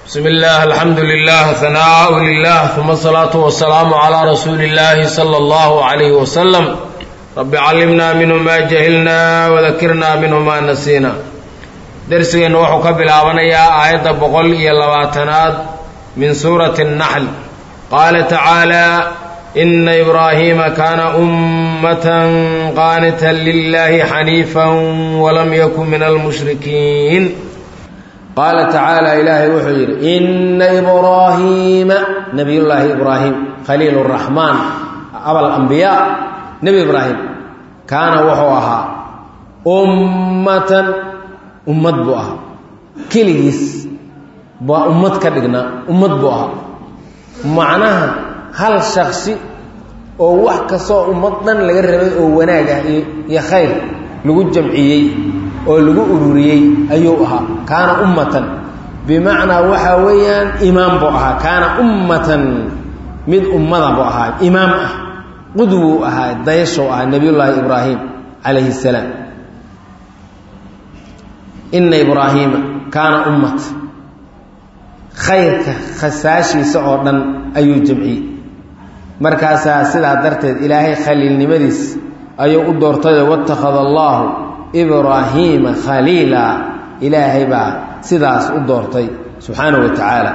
بسم الله الحمد لله ثناء لله ثم الصلاة والسلام على رسول الله صلى الله عليه وسلم رب علمنا منه ما جهلنا وذكرنا منه ما نسينا درسgeenu wuxuu ka bilaabanayaa aayadda boqol iyo labaatanaad min suurati الnaxl qaala tacaalى ina ibraahiima kaana ummatan qaanitan lilahi xaniifa walam yakun min almushrikiin qaala tacaala ilaahay wuxuu yidhi ina ibraahiima nabiyullaahi ibraahim khaliil الraxmaan abalambiyaa nebi ibraahim kaana wuxuu ahaa ummatan ummad buu ahaa keligiis baa ummad ka dhignaa ummad buu ahaa macnaha hal shaksi oo wax kastoo ummad dhan laga rabay oo wanaag ah iyo khayr lagu jamciyey oo lagu ururiyey ayuu ahaa kaana ummatan bimacnaa waxaa weeyaan imaam buu ahaa kaana ummatan mid ummada buu ahaa imaam ah qudwuu ahaa dayashow ahaa nebiyullaahi ibraahim calayhi salaam ina ibraahiima kaana ummat khayrka khasaashiisa oo dhan ayuu jamciyey markaasaa sidaa darteed ilaahay khaliilnimadiis ayuu u doortayo watakhada allaahu ibraahiima khaliila ilaahay baa sidaas u doortay subxaanahu wa tacaala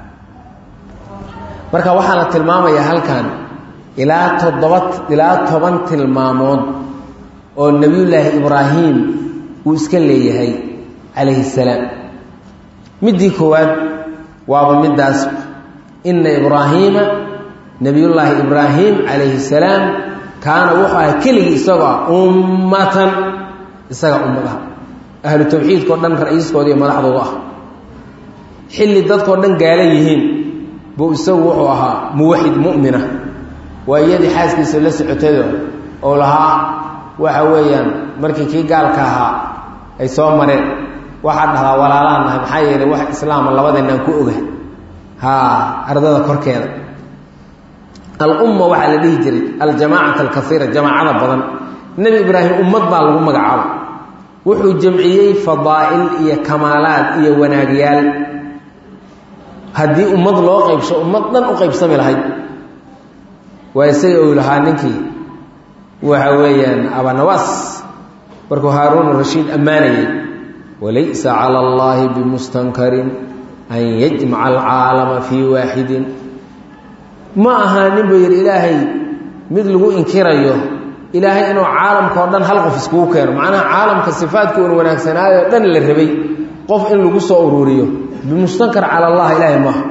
marka waxaa la tilmaamayaa halkan ilaa toddoba ilaa toban tilmaamood oo nebiyullaahi ibraahim uu iska leeyahay calayhi salaam middii koowaad waaba middaas ina ibraahiima nebiyullaahi ibraahim calayhi salaam kaana wuxuu ahaa keligii isagoo ah ummatan isaga ummadaha ahlu tawxiidkao dhan ra-iiskooda iyo madaxdooda ah xilli dadkao dhan gaala yihiin buu isagu wuxuu ahaa muwaxid mu'mina waa iyadii xaaskiisa la socotaydo oo lahaa waxa weeyaan markii kii gaalka ahaa ay soo mareen waxaad dhahdaa walaalaan nahay maxaa yeelay wax islaama labadeenaan ku oga haa ardada korkeeda alumma waxaa la dhihi jiray aljamaacat alkaiira jamaacada badan nebi ibraahim ummad baa lagu magacaabo wuxuu jamciyey fadaa'il iyo kamaalaad iyo wanaagyaal haddii ummad loo qaybsho ummad dhan u qaybsami lahayd waa isaga ou lahaa ninkii waxa weeyaan abanawaas markuu haaruun rashiid ammaanayay walaysa cala allaahi bimustankarin an yajmaca alcaalama fii waaxidin ma ahaa nin buu yidhi ilaahay mid lagu inkirayo ilaahay inuu caalamka oo dhan hal qof iskugu keeno macnaha caalamka sifaadkii un wanaagsanaayoo dhan la rabay qof in lagu soo ururiyo bimustankar cala allah ilaahay maaha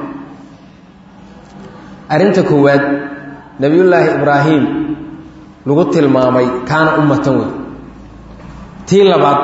arrinta koowaad nebiyullaahi ibraahim lagu tilmaamay kaana ummatan wey tii labaad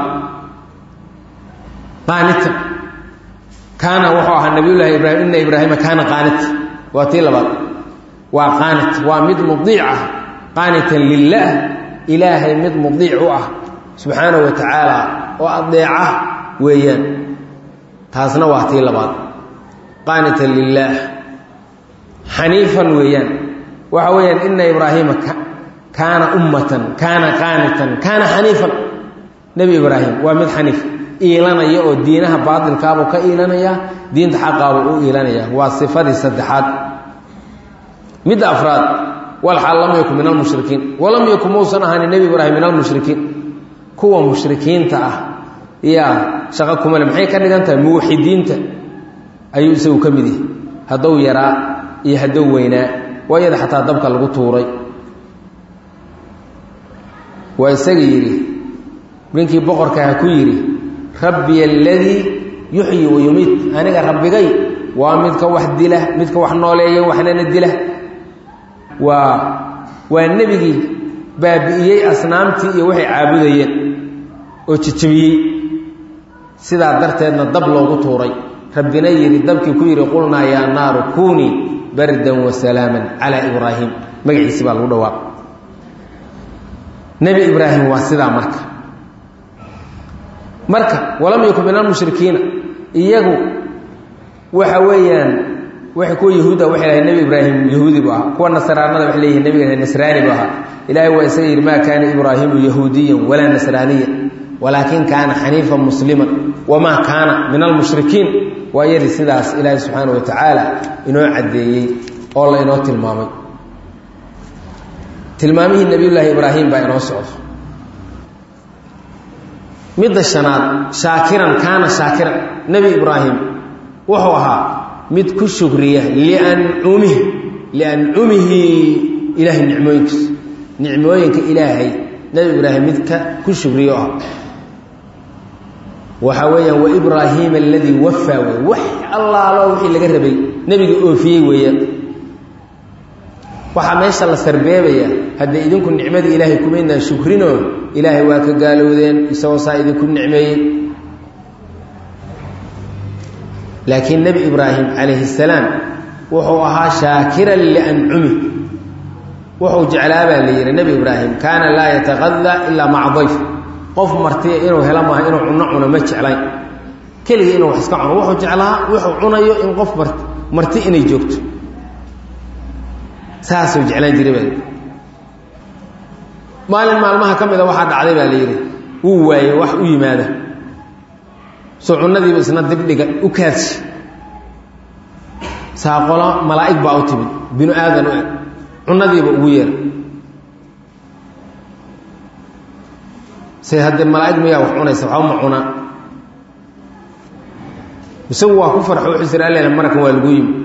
qaanita kaana wuxuu ahaa nabiyullaahi ibraahim ina ibraahima kaana qaanita waa tii labaad waa qaanit waa mid mudiic ah qaanitan lilaah ilaahay mid mudiic u ah subxaanahu wa tacaala oo adeeca weeyaan taasna waa tii labaad qaanitan lilaah xaniifan weeyaan waxa weeyaan ina ibraahiima kaana ummatan kaana qaanitan kaana xaniifan nebi ibraahim waa mid xaniif iilanaya oo diinaha baatilkaabuu ka iilanaya diinta xaqaabuu u iilanaya waa sifadii saddexaad midda afraad walxaal lam yakun min almushrikiin walam yakun mausan ahaanin nebi ibraahim min almushrikiin kuwa mushrikiinta ah yaa shaqo kumale maxay ka dhigan tahay muwaxidiinta ayuu isagu ka mid yahay haddou yaraa iyo haddou weynaa waayada xataa dabka lagu tuuray waa isaga yidhi ninkii boqorkaaha ku yidhi rabbiy aladii yuxyi wa yumiit aniga rabbigay waa midka wax dila midka wax nooleeya waxnana dila waa waa nebigii baabi'iyey asnaamtii iyo waxay caabudayeen oo jejebiyey sidaa darteedna dab loogu tuuray rabbina yidhi dabkii ku yidhi qulnaa yaa naaru kuunii bardan wa salaaman calaa ibraahim magaciisi baa lagu dhawaaq nebi ibraahim waa sidaa marka marka walam yakun min almushrikiina iyagu waxa weeyaan waay kuwa yahuudda waxay lahay nebi ibraahim yahuudi bu ahaa kuwa nasraanada waxay leeyihin nebiga nasraani bu ahaa ilaahay waa isaga yidhi maa kaana ibraahimu yahuudiyan walaa nasraaniyan walaakin kaana xaniifan musliman wamaa kaana min almushrikiin waa yari sidaas ilaahay subxaana wa tacaala inoo caddeeyey oo la inoo tilmaamay tilmaamihii nebiyullaahi ibraahim baa inoo socdo midda shanaad shaakiran kaana shaakiran nebi ibraahim wuxuu ahaa mid ku shukriya liancumihi liancumihi ilaahay nicmooyinkiisa nicmooyinka ilaahay nebi ibraahim mid ka ku shukriyo ah waxaa weeyaan waibraahiima aladii wafaa wey wax allaalo wixii laga rabay nebiga oofiyey weeyaan waxaa meesha la sarbeebaya haddee idinku nicmadii ilaahay kumaynaan shukrinoo ilaahay waa ka gaalowdeen isagoo saa idinku nicmeeyey laakiin nebi ibraahim calayhi salaam wuxuu ahaa shaakiran liancumi wuxuu jeclaabaa la yidhi nebi ibraahim kaana laa yataqadaa ilaa maca dayf qof martiya inuu helo maaha inuu cuno cuno ma jeclayn keligii inuu wax iska cuno wuxuu jeclaa wuxuu cunayo in qof mar marti inay joogto saasuu jeclaan jiray baa maalin maalmaha ka mida waxaa dhacday baa la yidhi wuu waayey wax u yimaada soo cunadiiba isna dibdhiga u kaadshi saaqolo malaa'ig baa u timid binu aadan u eg cunadiiba ugu yeera se haddee malaa'ig miyaa wax cunaysa waxba ma cunaa isagu waa ku farxo wuxuu sir allela marakan waa lagu yimi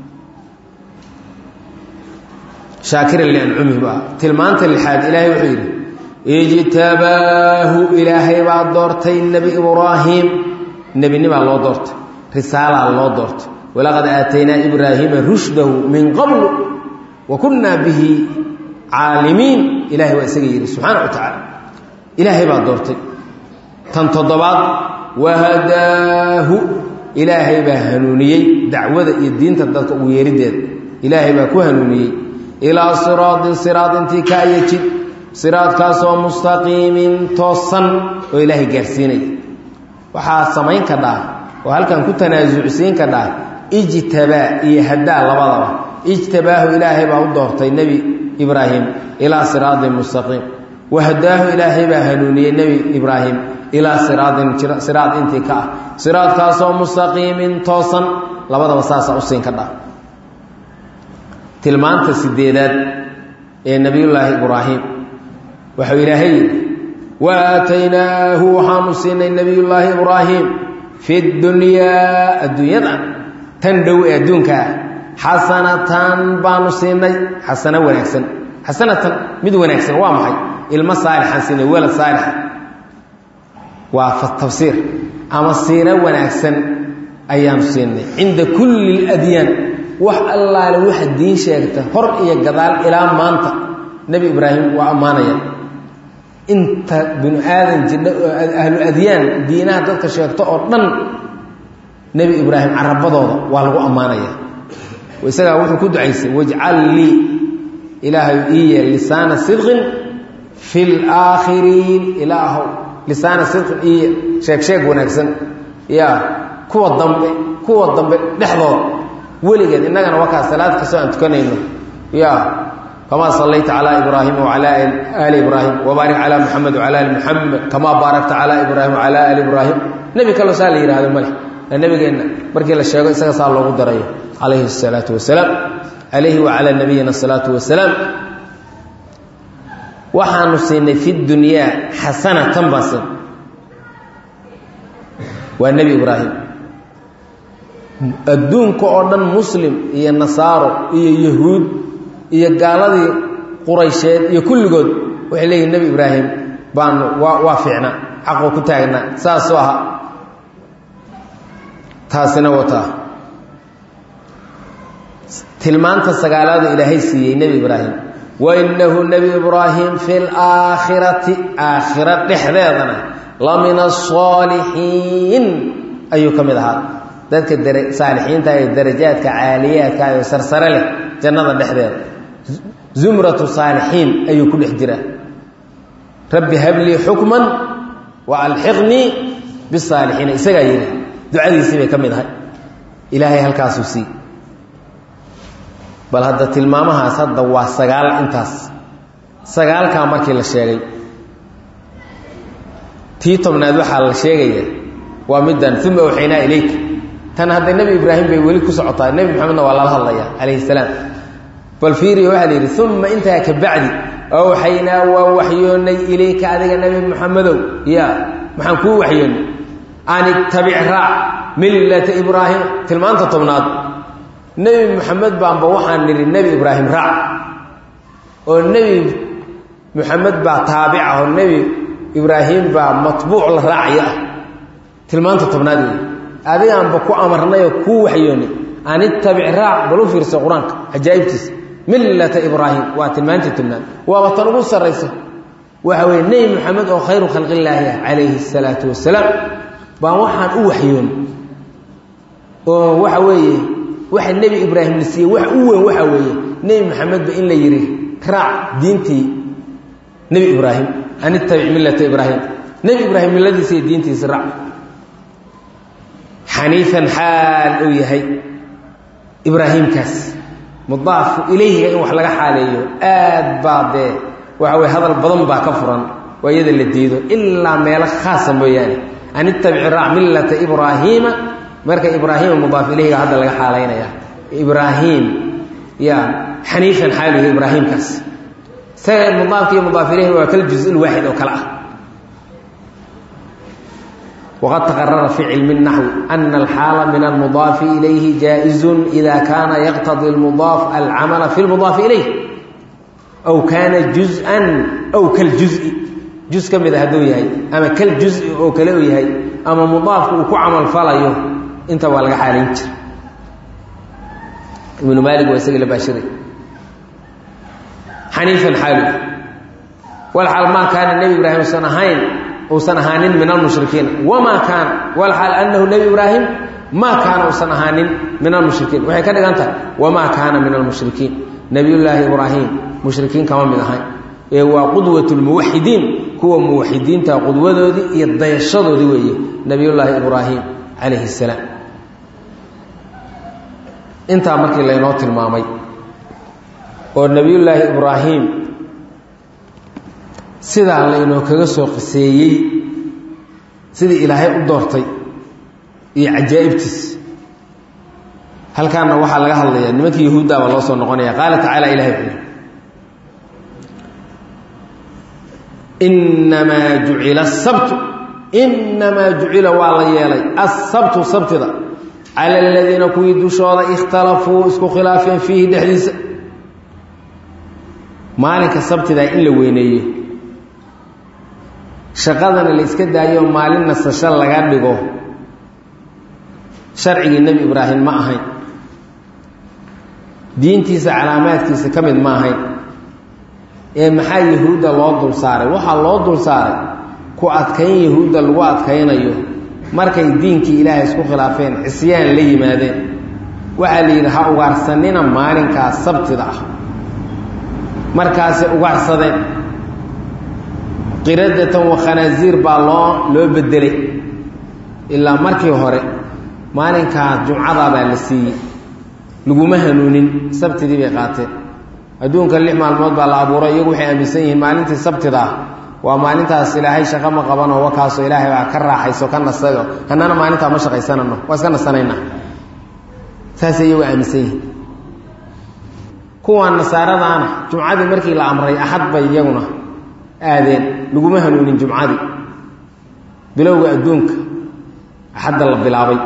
shaakiran liancumih ba tilmaanta lixaad ilaahay wuxuu yidhi ijtabaahu ilaahay baa doortay nebi ibraahim nebinimaa loo doortay risaalaa loo doortay walaqad aataynaa ibraahiima rushdahu min qablu wa kunnaa bihi caalimiin ilahay waa isaga yidhi subxaana wa tacaala ilaahay baa doortay tan toddobaad wahadaahu ilaahay baa hanuuniyey dacwada iyo diinta dadka ugu yeeriddeeda ilaahay baa ku hanuuniyey ilaa siraadin siraad intii ka ayajid siraadkaasoo mustaqiimin toosan oo ilaahay gaarsiinaya waxaa samayn ka dhaha oo halkan ku tanaasucsiin ka dhaha ijtabaa iyo hadaa labadaba ijtabaahu ilaahay baa u doortay nebi ibraahim ilaa siraadin mustaqiim wahadaahu ilaahay baa hanuuniyey nebi ibraahim ilaa siraadin siraad intii ka ah siraadkaasoo mustaqiimin toosan labadaba saasaa usiin ka dhaha tilmaanta sideedaad ee nebiyullaahi ibraahim waxau ilaahay yidhi wa aataynaahu waxaanu siinay nebiyullaahi ibraahim fi dunyaa adduunyadan tan dhow ee adduunka ah xasanatan baanu siinay xasano wanaagsan xasanatan mid wanaagsan waa maxay ilmo saalixaan siinay walad saalixa waa tafsiir ama siiro wanaagsan ayaanu siinay cinda kulli اladyaan wax allaale waxa diin sheegta hor iyo gadaal ilaa maanta nebi ibraahim waa ammaanaya inta binu aadan jidha oo ahlu adyaan diinaha dadka sheegto oo dhan nebi ibraahim carabadooda waa lagu ammaanaya isagaa wuxuu ku ducaysay wajcal lii ilaahay ii yeel lisaana sidqin fi laakhiriin ilaahow lisaana sidqin ii yeel sheeg sheeg wanaagsan ya kuwa dambe kuwa dambe dhexdooda weligeed innagana wakaa salaad kastoo aan tukanayno ya kamaa sallayta calaa ibraahima wacalaa aali ibraahim wabaarik calaa muxamed wacala ali muxamed kamaa baarakta calaa ibraahim wacalaa ali ibraahim nebi kaloo saa la yihahdo male nabigeenna markii la sheego isaga saa loogu darayo calayhi الsalaatu wasalaam calayhi wacalaa nabiyina الsalaatu wasalaam waxaanu siinay fi dunyaa xasanatan baan siin waa nebi ibraahim adduunka oo dhan muslim iyo nasaaro iyo yahuud iyo gaaladii quraysheed iyo kulligood waxay leeyihin nebi ibraahim baanu waa waa fiicnaa xaqoo ku taagnaa saasuu ahaa taasina wataa tilmaanta sagaalaadu ilaahay siiyey nebi ibraahim wainahu nebi ibraahim fi laakhirati aakhira dhexdeedana la min asaalixiin ayuu ka mid ahaa dadka saalixiinta ee darajaadka caaliyaadka ee sarsare leh jannada dhexdeeda zumratu saalixiin ayuu ku dhex jiraa rabbi hablii xukman wa alxiqnii bisaalixiina isagaa yidhi ducadiisii bay ka mid ahay ilaahay halkaasuu sii bal hadda tilmaamahaas hadda waa sagaal intaas sagaalkaa markii la sheegay tii tobnaad waxaa la sheegaya waa middan uma awxaynaa ilayka tan hadda nebi ibraahim bay weli ku socotaa nebi maxamedna waa lala hadlayaa calayhi salaam bal fiiriya waxaa la yidhi uma intaa ka bacdi awxaynaa waa waxyoonnay ilayka adiga nebi maxamedow ya maxaan kuu waxyoonnay an ittabic raac millata ibraahim tilmaanta tobnaad nebi maxamed baanba waxaan nidhi nebi ibraahim raac oo nebi maxamed baa taabica oo nebi ibraahim baa matbuuc la raacaya ah tilmaanta tobnaad wey adigaanba ku amarnayoo kuu waxyoonnay an ittabic raac bal u fiirsa qur-aanka cajaa'ibtiisa millata ibraahim waa tilmaantii tobnaad waaba tan ugu sarraysa waxa weye nebi maxamed oo khayru khalqillaahi ah calayhi salaatu wasalaam baan waxaan u waxyoon oo waxa weeye waxa nebi ibraahim la siiyey wax u weyn waxa weeye nebi maxamedba in la yidhi raac diintii nebi ibraahim an ittabic millata ibraahim nebi ibraahim milladiisa iyo diintiisa raac xaniifan xaal uu yahay ibraahiimkaas mudaafu ilayhiga in wax laga xaaleeyo aad baa dee waxa weye hadal badan baa ka furan waa iyada la diido ilaa meelo khaasa mooyaane an ittabici raac millata ibraahiima marka ibraahiima mudaaf ilayhiga hadda laga xaalaynaya ibraahim ya xaniifan xaalu yahay ibraahiimkaas isaga mudaafka iyo mudaaf ilayhi waa kal juz waaxid oo kale ah wqad taqarara fi cilmi الnaxwi ana alxaala min almudaafi ilayhi jaaئizu ida kaana yaqtadi اlmudaaf alcamala fi lmudaafi ilayh aw kaana juz-an aw kaljuzi juz ka mida hadduu yahay ama kaljuzi oo kale u yahay ama mudaafku uu ku camal falayo inta waa laga xaalayn jira ibnu maalik waa isaga la baashiray xaniifan xaalu walxaal maa kaana nebi ibraahim usan ahayn uusan ahaanin min almushrikiin wamaa kaana walxaal anahu nebi ibraahim maa kaana uusan ahaanin min almushrikiin waxay ka dhigan tahay wamaa kaana min almushrikiin nebiyullaahi ibraahim mushrikiin kama mid ahayn ee waa qudwat lmuwaxidiin kuwa muwaxidiinta qudwadoodii iyo dayashadoodii weeye nebiyullaahi ibraahim calayhi salaam intaa markii laynoo tilmaamay oo nebiyullaahi ibraahim sidaa laynoo kaga soo qiseeyey sidii ilaahay u doortay iyo cajaa'ibtiis halkaana waxaa laga hadlayaa nimankii yahuudda baa loo soo noqonaya qaala tacaala ilahay wuxuu yidhi innamaa jucila asabtu innamaa jucila waa la yeelay assabtu sabtida cala aladiina kuwii dushooda ikhtalafuu isku khilaafeen fiihi dhexdiisa maalinka sabtidaa in la weyneeyo shaqadana la iska daayo maalin nasasho laga dhigo sharcigii nebi ibraahim ma ahayn diintiisa calaamaadkiisa ka mid ma ahayn ee maxaa yahuudda loo dul saaray waxaa loo dul saaray ku adkayn yahuudda lagu adkaynayo markay diinkii ilaahay isku khilaafeen cisyaan la yimaadeen waxaa la yidhi ha ugaarsanina maalinkaas sabtida ah markaasay ugaarsadeen qiradatan wa khanaasiir baa loo loo bedelay ilaa markii hore maalinkaas jumcadaa baa la siiyey laguma hanuunin sabtidii bay qaateen adduunka lix maalmood baa la abuuray iyagu waxay aaminsan yihiin maalintii sabtidaa waa maalintaas ilaahay shaqo ma qabanoo wakaasoo ilaahay baa ka raaxayso ka nasayo hannana maalintaa ma shaqaysanano waa iska nasanaynaa saasay iyagu aaminsan yihiin kuwaan nasaaradaana jumcadii markii la amray axad bay iyaguna aadeen laguma hanuunin jumcadii bilowga adduunka axadda la bilaabay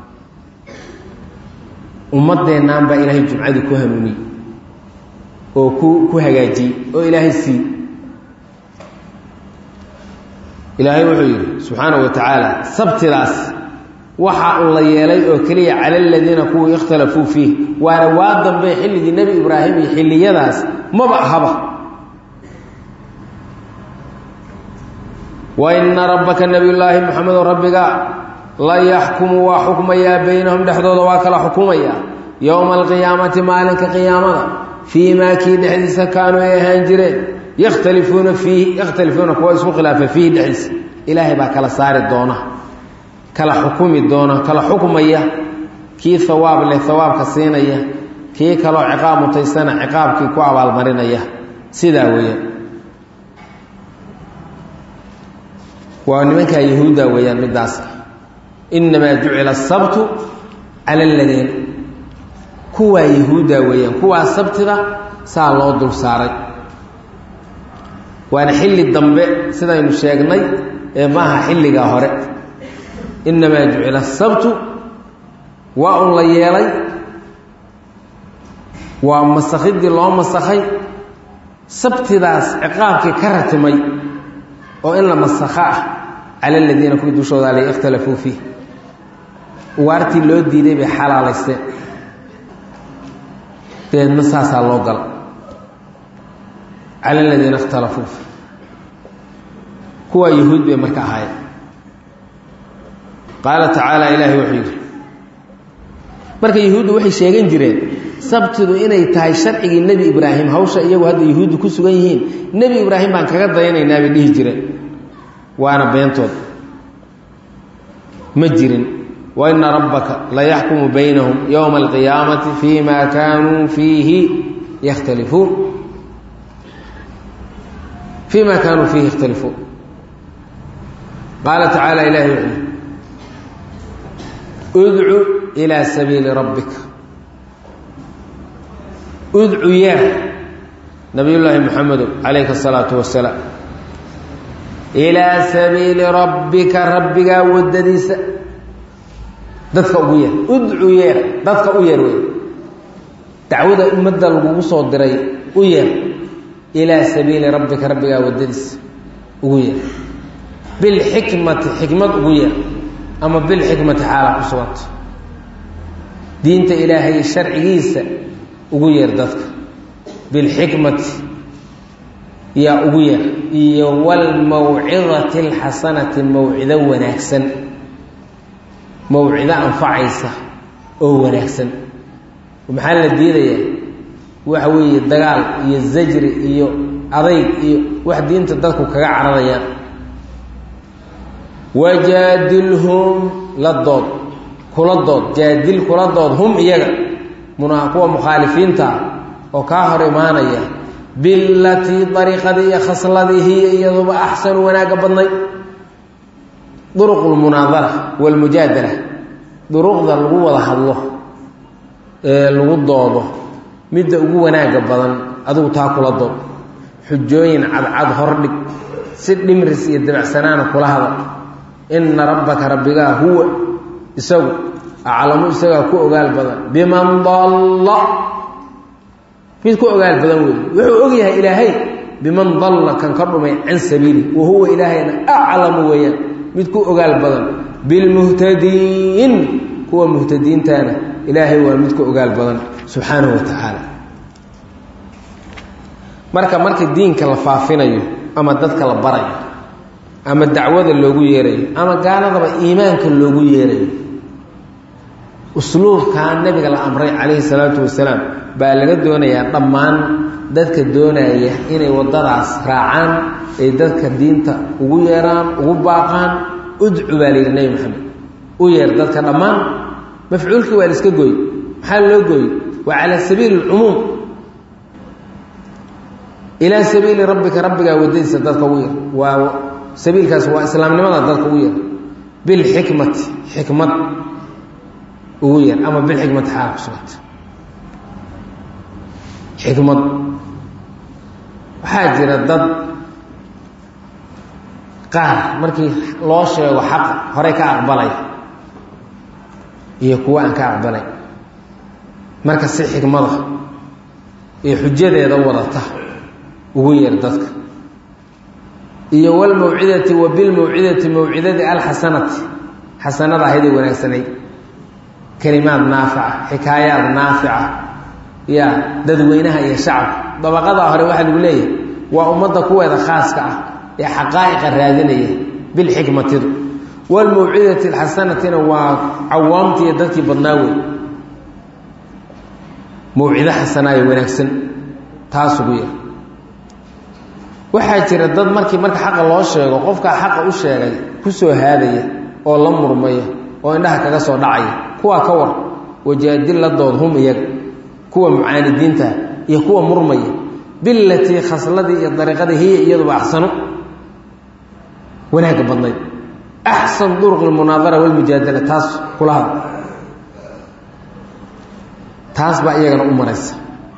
ummaddeennan baa ilaahay jumcadii ku hanuuniyey oo ku ku hagaajiyey oo ilaahay siiyey ilaahay wuxuu yidhi subxaanahu wa tacaala sabtidaas waxa uu la yeelay oo keliya cala aladiina kuwii ikhtalafuu fiih waana waa dambe xilligii nebi ibraahim iyo xilliyadaas maba ahaba wa ina rabbaka nebiyullaahi moxamedo rabbiga la yaxkumu waa xukmayaa baynahum dhexdooda waa kala xukumaya yowma alqiyaamati maalinka qiyaamada fii maa kii dhexdiisa kaanuu ay ahaan jireen yakhtalifuuna fiihi yakhtalifuuna kuwa isku khilaafa fiihi dhexdiisa ilaahay baa kala saari doona kala xukumi doona kala xukmaya kii hawaab leh hawaabka siinaya kii kaloo ciqaab mutaysana ciqaabkii ku abaalmarinaya sidaa weeyaan waa nimankaa yahuudda weeyaan middaas innamaa jucila asabtu cala aladiina kuwaa yahuudda weeyaan kuwaa sabtida saa loo dul saaray waana xilli dambe sidaynu sheegnay ee maaha xilligaa hore innamaa jucila asabtu waa un la yeelay waa masakhidii loo masakhay sabtidaas ciqaabkii ka ratimay oo in la masakho ah cala aladiina kuwii dushooda alay ikhtalafuu fiih ugaartii loo diiday bay xalaalaysteen deedna saasaa loo gala cala aladiina ikhtalafuu fiih kuwaa yahuud bay marka ahaayeen qaala tacaala ilaahay wuxuu yidhi marka yahuuddu waxay sheegan jireen sabtidu inay tahay sharcigii nebi ibraahim hawsha iyagu hadda yahuuddu ku sugan yihiin nebi ibraahim baan kaga dayanaynaa bay dhihi jireen waana beentood ma jirin wa ina rabbaka layaxkumu baynahum yowma alqiyaamati fii ma kaanuu fiihi yakhtalifuun fii ma kaanuu fiihi yakhtalifuun qaala tacaala ilahi wuxuu udcu ilaa sabiili rabbika udcu yeer nabiyullaahi moxamedow calayhi asalaatu wasalaam ilaa sabiili rabbika rabbigaa waddadiisa dadka ugu yeer udcu yeer dadka u yeer wey dacwada ummadda lagugu soo diray u yeer ilaa sabiili rabbika rabbigaa waddadiisa ugu yeer bilxikmati xikmad ugu yeer ama bilxikmati xaalaa ku suganta diinta ilaahay sharcigiisa ugu yeer dadka bilxikmati yaa ugu yeer iyo walmawcidati alxasanati mawcido wanaagsan mawcido anfacaysa oo wanaagsan maxaa la diidayaa waxa weeye dagaal iyo zajri iyo adayg iyo wax diinta dadku kaga cararayaan wajaadilhum la dood kula dood jaadil kula dood hum iyaga muna kuwa mukhaalifiinta ah oo kaa hor imaanaya bilatii dariiqadii iyo khasladii hiya iyaduba axsanu wanaagga badnay duruq lmunaadara walmujaadala duruqda lagu wada hadlo ee lagu doodo midda ugu wanaagga badan adigu taa kula dood xujooyin cadcad hordhig si dhimris iyo dabacsanaana kula hadal ina rabbaka rabbigaa huwa isagu aclamu isagaa ku ogaal badan biman dalla mid ku ogaal badan wey wuxuu og yahay ilaahay biman dalla kan ka dhumay can sabiili wa huwa ilaahayna aclamu weeyaan mid ku ogaal badan bilmuhtadiin kuwa muhtadiintaana ilaahay waa mid ku ogaal badan subxaanahu wa tacaala marka marka diinka la faafinayo ama dadka la barayo ama dacwada loogu yeerayo ama gaaladaba iimaanka loogu yeerayo usluubkaa nabiga la amray calayhi salaatu wasalaam baa laga doonayaa dhammaan dadka doonaya inay waddadaas raacaan ay dadka diinta ugu yeeraan ugu baaqaan udcu baa layidhi nebi maxamed u yeer dadka dhammaan mafcuulkii waa la iska gooy maxaa loo gooy waa calaa sabiili alcumuum ilaa sabiili rabbika rabbigaa waddadiisa dadka ugu yeer waa sabiilkaas waa islaamnimada dadka ugu yeer bilxikmati xikmad ugu yeer ama bilxikmati xaala ku suganta xikmad waxaa jira dad qaar markii loo sheego xaqa horey ka aqbalay iyo kuwa aan ka aqbalay marka si xikmada iyo xujadeeda wadata ugu yeer dadka iyo walmawcidati wa bilmawcidati mawcidadii alxasanati xasanada ahaydee wanaagsanayd kelimaad naafica xikaayaad naafica ya dadweynaha iyo shacabka dabaqadaa hore waxaa lagu leeyahay waa ummadda kuweeda khaaska ah ee xaqaa'iqa raadinaya bilxikmatidu walmawcidati alxasanatina waa cawaamtii iyo dadkii badnaa wey mawcido xasanaayo wanaagsan taas ugu yar waxaa jira dad markii marka xaqa loo sheego qofkaa xaqa u sheegay ku soo haadaya oo la murmaya oo indhaha kaga soo dhacaya kuwaa ka war wajaadil la dood hum iyaga kuwa mucaanidiintaha iyo kuwa murmaya bilatii khasladii iyo dariiqadii hiya iyaduba axsano wanaagga badnayd axsan duruq lmunaadara walmujaadala taas kula hadla taas baa iyagana u maraysa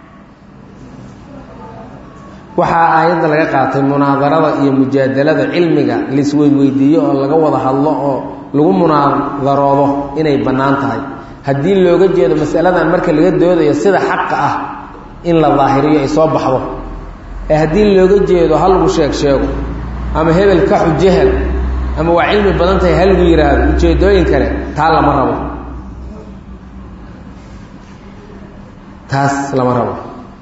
waxaa aayadda laga qaatay munaadarada iyo mujaadalada cilmiga laisweydweydiiyo oo laga wada hadlo oo lagu munaadaroodo inay bannaan tahay haddii looga jeedo masaladan marka laga doodayo sida xaqa ah in la daahiriyo ay soo baxdo ee haddii looga jeedo ha lagu sheeg sheego ama hebel ka xujahel ama waa cilmi badan tahay ha lagu yidhaahdo ujeedooyin kale taa lama rabo taas lama rabo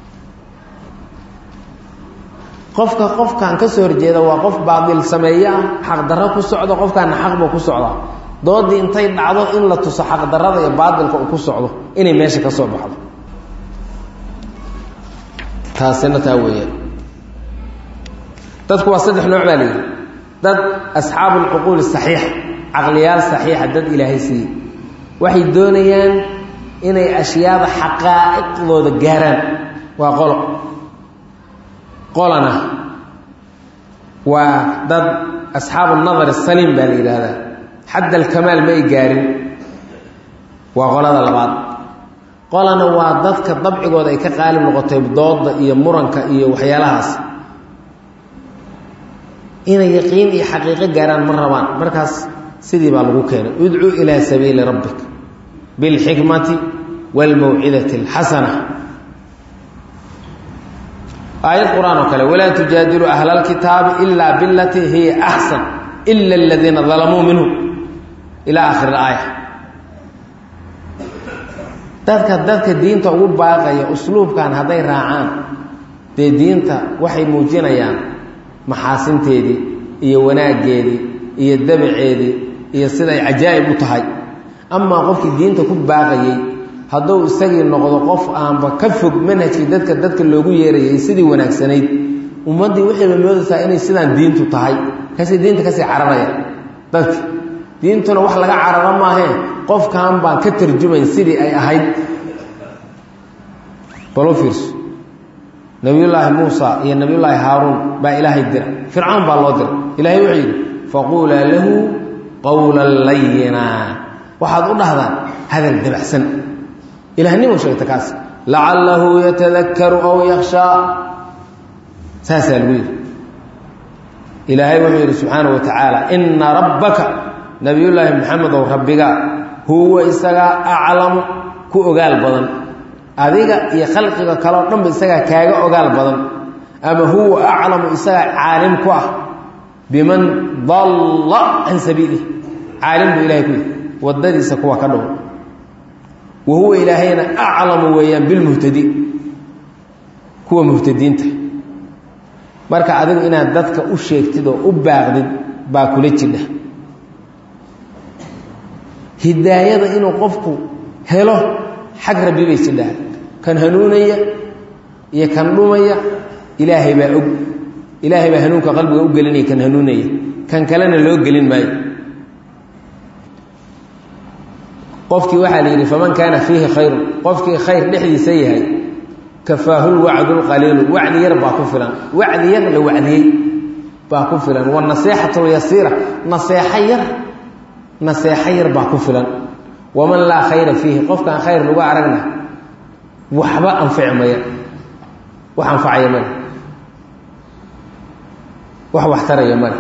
qofka qofkan ka soo horjeeda waa qof baadil sameeye ah xaqdarro ku socdo qofkaana xaqba ku socda doodii intay dhacdo in la tuso xaqdarrada iyo baadilka uu ku socdo inay meesha ka soo baxdo taasina taa weeyaan dadku waa saddex nooc baa la yidhi dad asxaabu alcuquuli saxiixa caqliyaal saxiixa dad ilaahay siiyey waxay doonayaan inay ashyaada xaqaa'iqdooda gaaraan waa qolo qolana waa dad asxaabu nadar saliim baa la yidhaahdaa xadd alkamaal ma ay gaarin waa qolada labaad qolana waa dadka dabcigooda ay ka qaalib noqotay dooda iyo muranka iyo waxyaalahaas inay yaqiin iyo xaqiiqo gaaraan ma rabaan markaas sidii baa lagu keenay udcuu ilaa sabiili rabbik bilxikmati wاlmawcidati اlxasana aayad qur-aan oo kale walaa tujaadilu ahla اlkitaabi ila bilatii hiya axsan ila aladiina dalamuu minhu ilaa akhir aaya dadka dadka diinta ugu baaqaya usluubkan hadday raacaan dee diinta waxay muujinayaan maxaasinteedii iyo wanaaggeedii iyo dabaceedii iyo siday cajaa'ib u tahay amaa qofkii diinta ku baaqayey hadduu isagii noqdo qof aanba ka fog manhajkii dadka dadka loogu yeerayay sidii wanaagsanayd ummaddii waxayba moodaysaa inay sidaan diintu tahay kasi diinta kasii cararaya dadki diintuna wax laga cararo maahee qofkan baan ka tarjumayn sidii ay ahayd balu fiirso nabiyullaahi muusa iyo nabiyullaahi haaruun baa ilaahay dira fircawn baa loo dira ilaahay wuxuu yidhi faquulaa lahu qowlan layina waxaad u dhahdaan hadal dabacsan ilahnimo sheegta kaas lacallahu yatadakaru aw yakhshaa saasaa lagu yidhi ilaahay wuxuu yidhi subxaanahu wa tacaala ina rabbaka nabiyullaahi maxamedow rabbigaa huwa isagaa aclamu ku ogaal badan adiga iyo khalqiga kaleo dhanba isagaa kaaga ogaal badan ama huwa aclamu isagaa caalim ku ah biman dalla can sabiilih caalim buu ilahay ku yihi wadadiisa kuwa ka dhow wa huwa ilaahayna aclamu weeyaan bilmuhtadiin kuwa muhtadiinta marka adigu inaad dadka u sheegtid oo u baaqdid baa kula jidha hidaayada inuu qofku helo xag rabbi bay jidhaa kan hanuunaya iyo kan dhumaya ilaahay baa og ilaahay baa hanuunka qalbiga u gelinaya kan hanuunaya kan kalena loo gelin maayo qofkii waxaa la yidhi faman kaana fiihi khayrun qofkii khayr dhexdiisa yahay kafaahu lwacdu lqaliilu wacdi yar baa ku filan wacdi yar la wacdiyey baa ku filan wanaseexatu lyasiira naseexo yar naseexo yar baa ku filan waman laa khayra fiihi qofkaan khayr lagu aragna waxba anfici maya wax anfacaya male wax waxtaraya male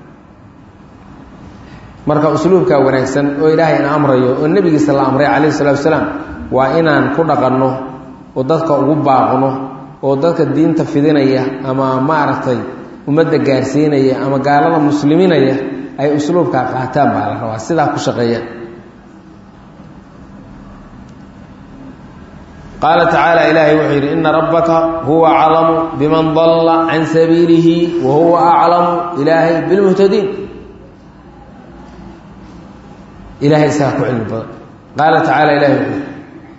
marka usluubkaa wanaagsan oo ilaahay ina amrayo oo nebigiisa la amray calayhi salatu wasalaam waa inaan ku dhaqanno oo dadka ugu baaqno oo dadka diinta fidinaya ama maaragtay ummadda gaarsiinaya ama gaalada musliminaya ay usluubkaa qaataan baa la rabaa sidaa ku shaqeeyaan qaala tacaala ilaahay wuxuu yidhi ina rabbaka huwa aclamu biman dalla can sabiilihi wa huwa aclamu ilaahay bilmuhtadiin ilahay isagaa ku cilmi badan qaala tacaala ilahay wuxuu yidhi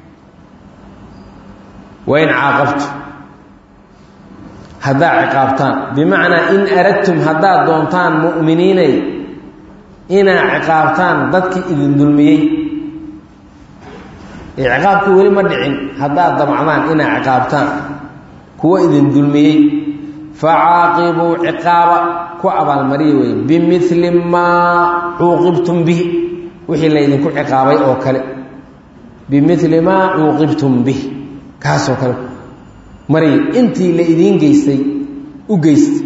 wain caaqabtu haddaad ciqaabtaan bimacnaa in aradtum haddaad doontaan mu'miniinay inaad ciqaabtaan dadkii idin dulmiyey ciqaabkii weli ma dhicin haddaad damcdaan inaad ciqaabtaan kuwa idin dulmiyey facaaqibuu ciqaaba ku abaalmariya wey bimili maa cuuqibtum bihi wixii laydinku ciqaabay oo kale bimili maa cuuqibtum bih kaasoo kale mariya intii la idiin geystay u geystay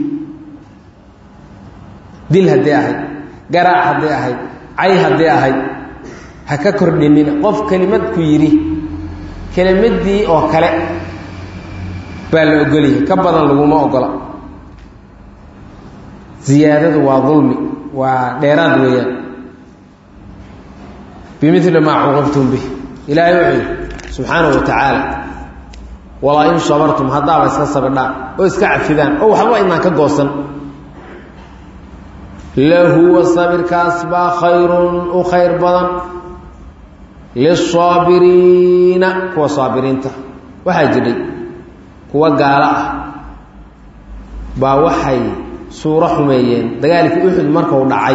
dil hadday ahayd garaac hadday ahayd cay hadday ahayd ha ka kordhinina qof kelimad ku yidhi kelimaddii oo kale baa la ogolyahay ka badan laguma ogola ziyaadadu waa dulmi waa dheeraad weeyaan bimili maa cuqibtum bih ilaahay wuxuu yidhi subxaanahu wa tacaala walaa in sabartum haddaaba iska sabidhaan oo iska cafidaan oo waxba inaan ka goosan lahuwa sabirkaas baa khayrun u khayr badan lisaabiriina kuwa saabiriinta waxaa jidhay kuwa gaalo ah baa waxay suuro xumeeyeen dagaalkii uxud markuu dhacay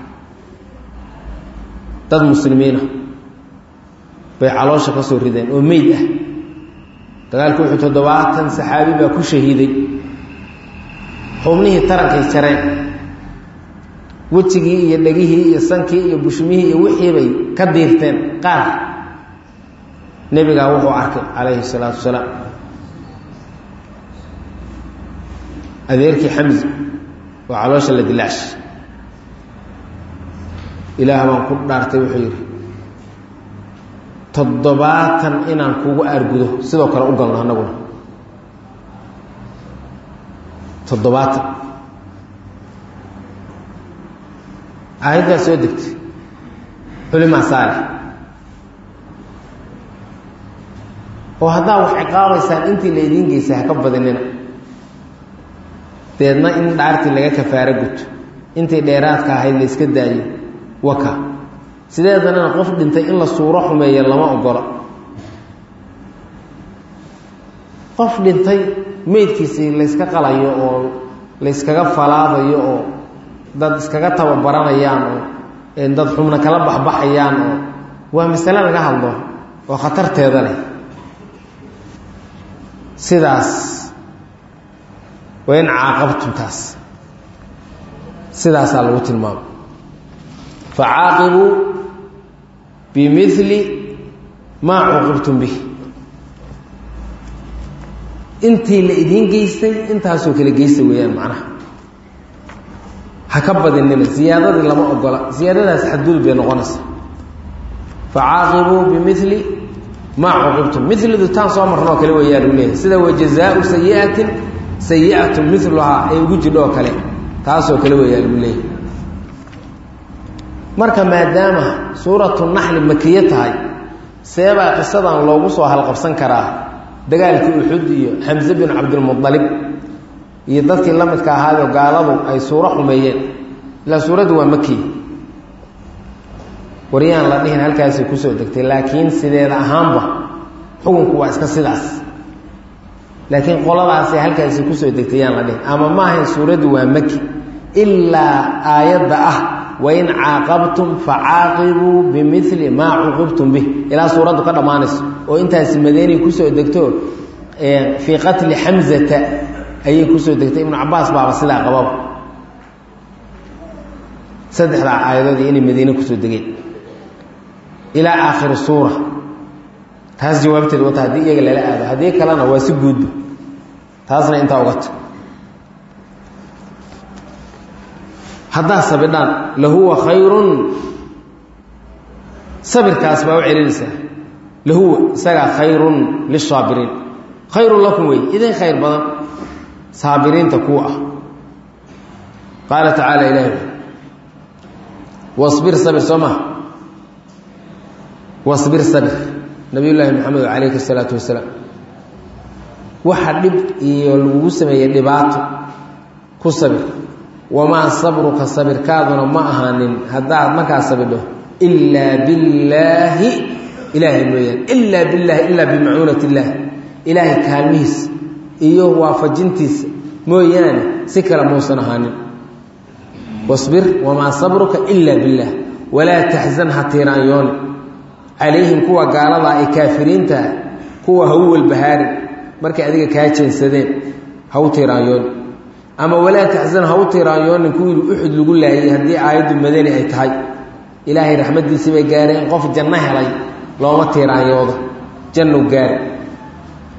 dad muslimiinah bay caloosha ka soo rideen oo meyd ah dagaalkii uxud toddobaatan saxaabi baa ku shahiiday xubnihii tarankay jareen wejigii iyo dhegihii iyo sankii iyo bushmihii iyo wixii bay ka diirteen qaar nebigaa wuxuu arkay calayhi salaatu wasalaam adeerkii xamsi oo caloosha la dilaash ilaah baan ku dhaartay wuxuu yidhi toddobaatan inaan kugu aargudo sidoo kale u galno annaguna toddobaatan aayaddaa soo degtay culimaa saalix oo haddaa wax ciqaabaysaan intii la idiin geysay ha ka badinina deedna in dhaartii laga kafaaro guto intii dheeraadka ahayd la iska daayo waka sideedanana qof dhintay in la suuro xumeeya lama ogola qof dhintay meydkiisii layska qalayo oo layskaga falaadayo oo dad iskaga tababaranayaan oo dad xubna kala baxbaxayaan oo waa masale laga hadlo oo khatarteeda leh sidaas waa in caaqabtum taas sidaasaa lagu tilmaamo facaaqibuu bimili maa cuqibtum bih intii la idiin geystay intaasoo kale geysta weeyaan macnaha ha ka badinina ziyaadadii lama ogola ziyaadadaas xadgudub bay noqonaysa facaaqibuu bimili maa cuqibtum milidu taan soo marnoo kale weeyaa lagu leeyahay sida wajazaau sayiatin sayiatun miluhaa ay ugu jidho oo kale taasoo kale weeyaa lagu leeyahay marka maadaama suuratu naxli makiye tahay seebaa qisadan loogu soo halqabsan karaa dagaalkii uxud iyo xamse bin cabdilmualib iyo dadkii la midka ahaayoo gaaladu ay suuro xumeeyeen ilaa suuraddu waa maki waryaan la dhihin halkaasay kusoo degtay laakiin sideeda ahaanba xukunku waa iska sidaas laakiin qoladaasay halkaasi kusoo degtay yaan la dhihin ama maahayn suuraddu waa maki ilaa aayadda ah wain caaqabtum facaaqibuu bimili maa cuqibtum bih ilaa suuraddu ka dhammaanayso oo intaasi madeeni kusoo degto fii qatli xamzata ayay kusoo degtay ibnu cabaas baaba sidaa qababa saddexdaa aayadoodii inay madiine kusoo degeen ilaa aakhiri suura taas jawaabteed wata haddii iyaga lala aado haddii kalena waa si guudba taasna intaa ogata haddaa sabidhaan lahuwa khayrun sabirkaas baa u celinaysaa lahuwa isagaa khayrun lisaabiriin khayrun lakum wey idin khayr badan saabiriinta kuwa ah qaala tacaala ilahi wasbir sabir soo maha wasbir sabir nabiy llaahi maxamed calayhi salaatu wasalaam waxa dhib iyo lagugu sameeyey dhibaato ku sabir wamaa sabruka sabirkaaduna ma ahaanin haddaad markaa sabidho ilaa billaahi ilaahay mooyaan ilaa billaahi ilaa bimacuunat illaah ilaahay kaalmihiisa iyo waafajintiisa mooyaane si kale muusan ahaanin wasbir wamaa sabruka ilaa billaah walaa taxzan ha tiiraanyooni calayhim kuwa gaaladaa ay kaafiriintaha kuwa ha u walbahaarin markay adiga kaa jeensadeen ha u tiiraanyooni ama walaa taxzan ha u tiiraanyoonin kuwii uxud lagu laayay haddii aayaddu madani ay tahay ilaahay raxmaddiisii bay gaareen qof janno helay looma tiiraanyoodo jannu gaari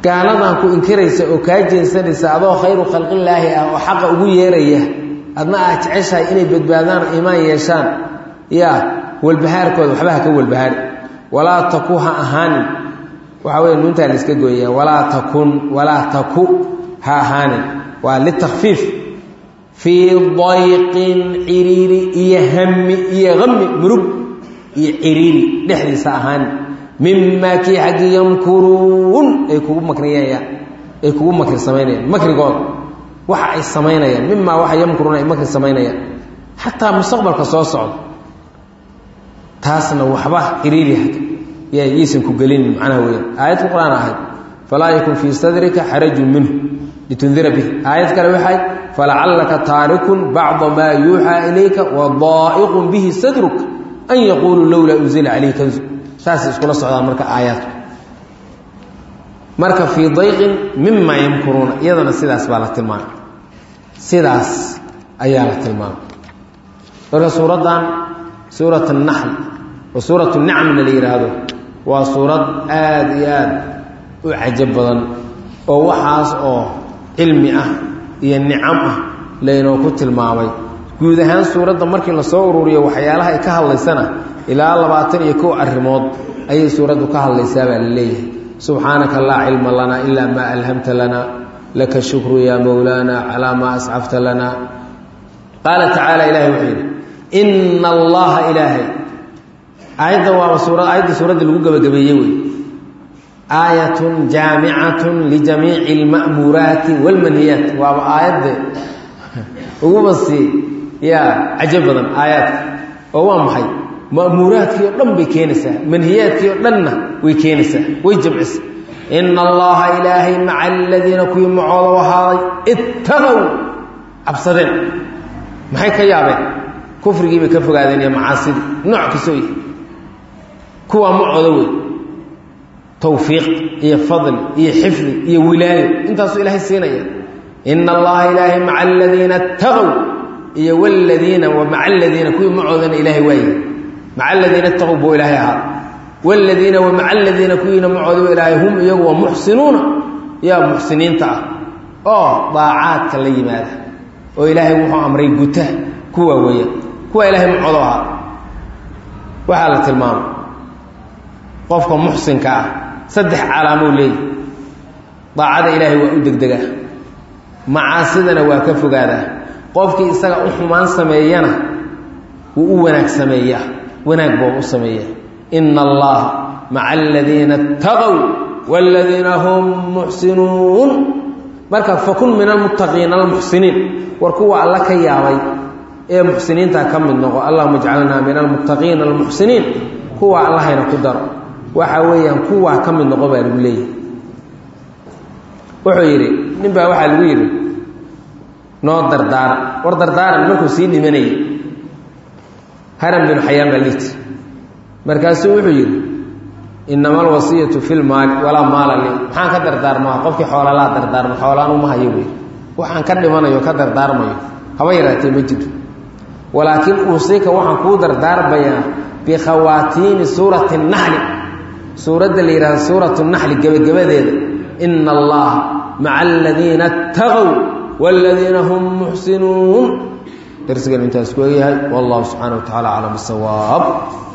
gaaladan ku inkiraysa oo kaa jeensanaysa adoo khayru khalqillaahi ah oo xaqa ugu yeeraya adna aad jeceshahay inay badbaadaan oo iimaan yeeshaan yaa walbahaarkooda waxba ha ka walbahaari walaa taku ha ahaanin waxaa wey nuuntaa la iska gooyaa walaa takun walaa taku ha ahaanin waa litakfiif fii dayqin ciriiri iyo hami iyo hami murug iyo ciriiri dhexdiisa ahaanin mimaa kii xaggii yamkuruun ay kugu makriyayaan ay kugu makri samaynayaan makrigooda waxa ay samaynayaan mimaa waxa yamkuruun ay makri samaynayaan xataa mustaqbalka soo socda taasna waxba ciriiri yaysan ku gelinin macnaha weyaan aayad qur-aan ahayd falaa yakun fii sadrika xarajun minhu litundira bih aayad kale waxay falacallaka taarikun bacda maa yuuxaa ilayka wa daa'iqun bihi sadruk an yaquuluu lowlaa unzila calayhi kanzu saasay iskula socdaan marka aayaadku marka fii dayqin mimaa yamkuruuna iyadana sidaas baa la tilmaamay sidaas ayaa la tilmaamay marka suuraddan suurat annaxl oo suurat nicmna la yidhaahdo waa suurad aada iyo aada u cajab badan oo waxaas oo cilmi ah iyo nicam ah laynoo ku tilmaamay guud ahaan suuradda markii lasoo ururiyo waxyaalaha ay ka hadlaysana ilaa labaatan iyo kow arrimood ayay suuraddu ka hadlaysaa baa la leeyahay subxaanaka laa cilma lanaa ilaa maa alhamta lana laka shukru yaa mowlaana calaa maa ascafta lana qaala tacaala ilahay wuxuu yidhi ina allaha ilaahay aayaddan waaba suura aayadda suuradda lagu gebagabeeyey wey aayatun jaamicatun lijamiici alma'muuraati waalmanhiyaat waaba aayadda uguba sii yaa cajo badan aayaadka oo waa maxay ma'muuraadkii oo dhan bay keenaysaa manhiyaadkii oo dhanna way keenaysaa way jamcisa ina allaha ilaahay maca aladiina kuwii macooda ahaaday ittaqow cabsadeen maxay ka yaabeen kufrigii bay ka fogaadeen iyo macaasidii nooc kastoo yahay kuwaa macooda wey tawfiiq iyo fadli iyo xifdi iyo wilaayo intaasuu ilaahay siinaya ina allaha ilaahay maca aladiina ittaqow iyo wladiina wa maca aladiina kuwii macoodana ilaahay waaye maca aladiina ittaqow buu ilaahay ahaa wladiina wa maca aladiina kuwiina macooda ilaahay hum iyagu waa muxsinuuna yaa muxsiniinta ah oo daacaadka la yimaada oo ilaahay wuxuu amray guta kuwa weeyaan kuwa ilaahay macoodo ahaa waxaa la tilmaamay qofka muxsinka ah saddex calaamoo leeyahy daacada ilaahay waa u degdegaa macaasidana waa ka fogaadaa qofkii isaga u xumaan sameeyana wuu u wanaag sameeyaa wanaag buu u sameeyaa ina allaha maca aladiina اtaqow wاladiina hum muxsinuun marka fakun min almuttaqiina almuxsiniin war kuwa alla ka yaabay ee muxsiniinta ka mid noqo allahuma ijcalnaa min almuttaqiina almuxsiniin kuwa allahayna ku daro waxa weeyaan kuwaa ka mid noqo baa lagu leeyahay wuxuu yidhi nin baa waxaa lagu yidhi noo dardaara war dardaaran markuu sii dhimanayay haram binu xayaan baa liiti markaasuu wuxuu yidhi inama alwasiyatu fi lmaali walaa maala li maxaan ka dardaarmaa qofkii xoolaalaa dardaarma xoolaan uma hayo wey waxaan ka dhimanayo ka dardaarmayo haba yaraatee ma jiro walaakiin uusika waxaan kuu dardaarmayaa bikhawaatiimi suurati naxli suuradda la yidhahdo suuratu naxli gebagabadeeda ina allaha maca aladiina اtaqow wاladiina hum muxsinuun darsigan intaas ku egyahay wallahu subxaana wa tacala aclam bisawaab